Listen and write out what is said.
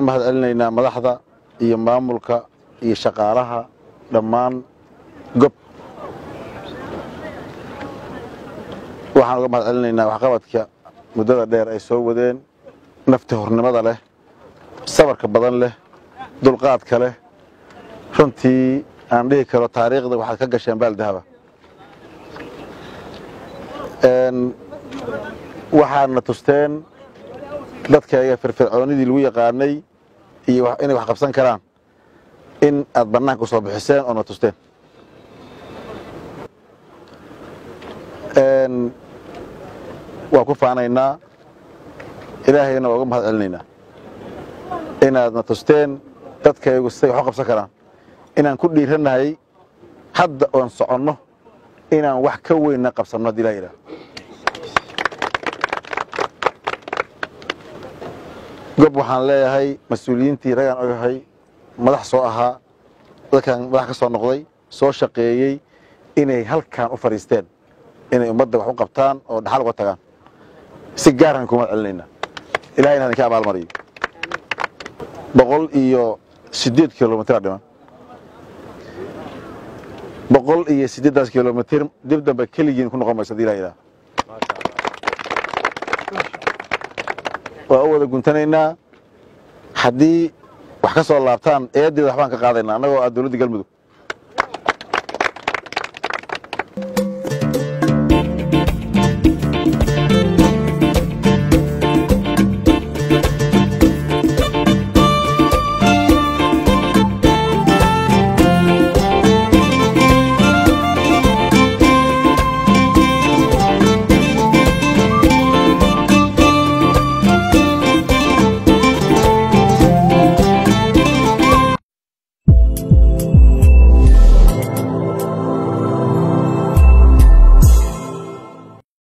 u mahad celinaynaa madaxda iyo maamulka iyo shaqaalaha dhammaan gob waxaan uga mahad celinaynaa waxqabadka muddada dheer ay soo wadeen nafti hornimada leh sabarka badan leh dulqaadka leh runtii aan dhihi karo taariikhda waxaad ka gasheen baaldahaba waxaadna tusteen dadkayga firfircoonidii lagu yaqaanay iyo inay wax qabsan karaan in aad bannaanka u soo bixiseen oona tusteen waa ku faanaynaa ilaahayna waa uga mahad celinaynaa inaadna tusteen dadkaygu siday wax u qabsan karaan inaan ku dhiirannahay hadda oon soconno inaan wax ka weynna qabsanno haddii ilaha yidhaah gob waxaan leeyahay mas-uuliyiintii ragaan ogahay madax soo ahaa dadkan madax ka soo noqday soo shaqeeyey inay halkan u fadhiisteen inay ummadda wax u qabtaan oo dhaxal uga tagaan si gaaraan kuma celinaynaa ilahayna idinka abaalmariyo boqol iyo siddeed kilomitr dhiman boqol iyo siddeeddaas kilomitr dib dambe keligiin ku noqon mayso hadii ilah yidhaha waa u wada guntanaynaa haddii wax ka soo laabtaan eedeeda waxbaan ka qaadaynaa annagoo ah dowladda galmudug